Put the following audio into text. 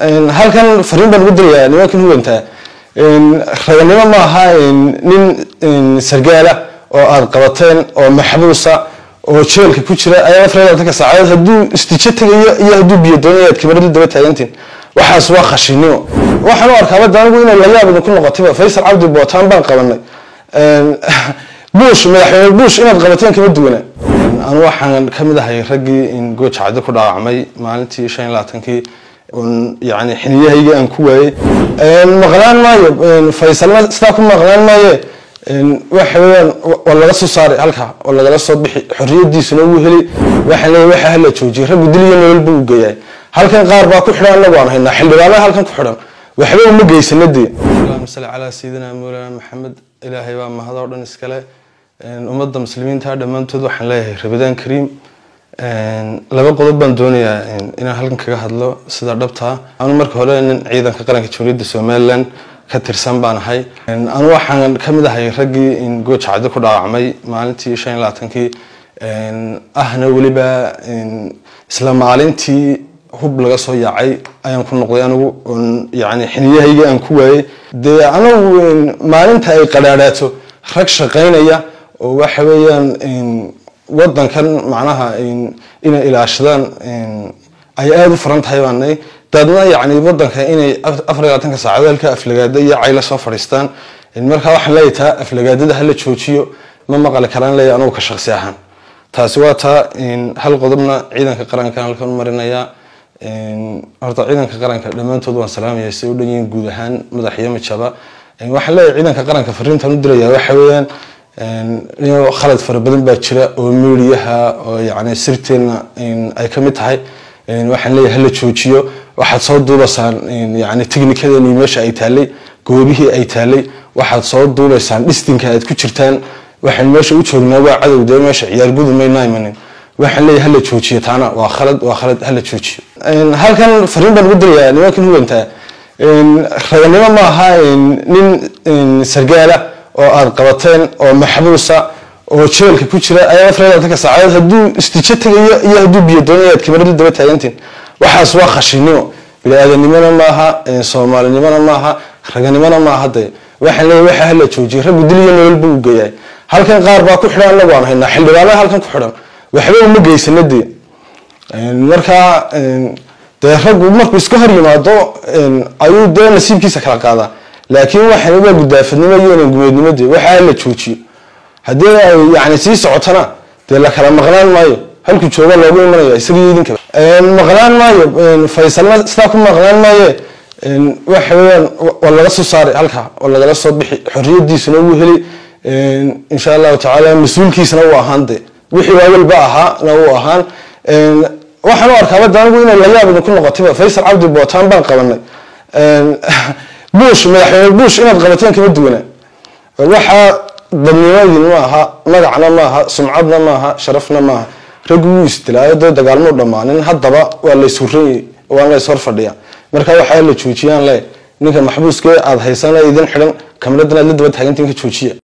halkan fariin baan ugu dirayaa nimankan huwantaa raganimo ma aha nin sargaala oo aada qabateen oo maxbuusa oo jeelka ku jira ayaa afar iyo labaatanka saacadood hadduu istijo tegayo iyo hadduu biyo doonayo aad kamarada daba taagantiin waxaas waa khashinimo waxaan u arkaa badda anigu inay layaab idinku noqotayba faysal cabdi bootaan baan qabanay bush madaxweyne bush inaad qabateen kama duwana anu waxaan kamid ahay raggii gooja caddi ku dhaawacmay maalintii shan iyo labaatankii yani xiliyahaygii aan ku waayey maqlaan maayo faysalna sidaa ku maqlaan maaye waxa weeyaan waa laga soo saaray halka oo lagala soo bixi xorriyadiisuna wuu heli waxaan leeyahay waxa hala joojiyay raggu dil iyo nolol buu geeyay halkan qaar baa ku xidhan anagu aan haynaa xildhibaanada halkan ku xidhan waxba uma geysana dee allahuma salli calaa sayidina mawlana maxamed ilaahay baa mahadoo dhan iskale ummadda muslimiinta dhammaantood waxaan leeyahay rabadaan kariim laba qodob baan doonayaa inaan halkan kaga hadlo sida dhabtaa anu marka hore nin ciidanka qaranka jamhuuriyadda somalilan ka tirsan baan ahay anu waxaan kamid ahay raggii gooja caddi ku dhaawacmay maalintii shan iyo labaatankii ahna weliba isla maalintii hub laga soo yaacay ayaan ku noqday anigu yani xiliyahaygii aan ku waayey dee anagu maalinta ay qadhaadhaato rag shaqaynaya oo waxa weeyaan wadankan macnaha inay ilaashadaan ay aada u furan tahay baanay daadna yani wadanka inay afar iyo labaatanka saacadood halka aflagaada iyo cayla soo fadhiistaan markaa waxaan leeyahay taa aflagaadada hala joojiyo ma maqali karaan leeyahay anugu ka shaqsi ahaan taasi waa taa hal qodobna ciidanka qarankan halkan u marinayaa horta ciidanka qaranka dhammaantood waan salaamaya si u dhan yihiin guud ahaan madax iyo majaba waxaan leeyahay ciidanka qaranka fariintan u diraya waxa weeyaan khalad fara badan baa jira oo midiyaha oo yani sirteena ay ka mid tahay waxaan leeyahay hala joojiyo waxaad soo duubaysaan yani technicadeeni meesha ay taalay goobihii ay taalay waxaad soo duubaysaan dhistinka aad ku jirtaan waxaan meesha u joognaa waa cadow dee meesha ciyaar gudu mayna imanin waxaan leeyahay hala joojiyo taana waa khalad waa khalad hala joojiyo halkan fariin baan ugu dirayaa nimankan huwantaa raganimo ma aha nin sargaala oo aada qabateen oo maxbuusa oo jeelka ku jira ayaa afar iyo labaatanka saacadood hadduu istijo tegayo iyo hadduu biyo doonayo aad kamarada daba taagantiin waxaas waa khashinimo bini-aadanimona maaha soomaalinimona maaha raganimona maaha dee waxaan leeyahay waxa hala joojiyay raggu dil iyo nolol buu geeyay halkan qaar baa ku xidhan anagu aan haynaa xildhibaanada halkan ku xidhan waxba uma geysana dee markaa dee raggu markuu iska hor yimaado ayuu dee nasiibkiisa kala qaadaa laakiin waxan waa gudaafadnimo iyo gumeednimo dee waxaa la joojiyo haddii ay yani sii socotana dee la kala maqnaan maayo halkuu jooga loogu imanaya isagii idinkaba maqnaan maayo faysalna sidaa ku maqnaan maaye waxa weeyaan waa laga soo saaray halka oo lagala soo bixi xorriyadiisuna wuu heli insha allahu tacaala mas-uulkiisana wuu ahaan de wixii waawalba ahaana wuu ahaan waxaan u arkaa badda anigu inay layaab idinku noqotayba faysal cabdi bootaan baan qabanay bush madaxweyne bush inaad qabateen kama duwana waxaa dadnimadin ma aha magacna maaha sumcadna maaha sharafna maaha raggu wuu isdilaayo dee dagaalmuu dhammaanin haddaba waa layshuranyay waan lays hor fadhiya marka waxaa la joojiyaan le ninka maxbuuskee aada haysana idin xidhan kamaradana aad la daba taagantiin ka joojiya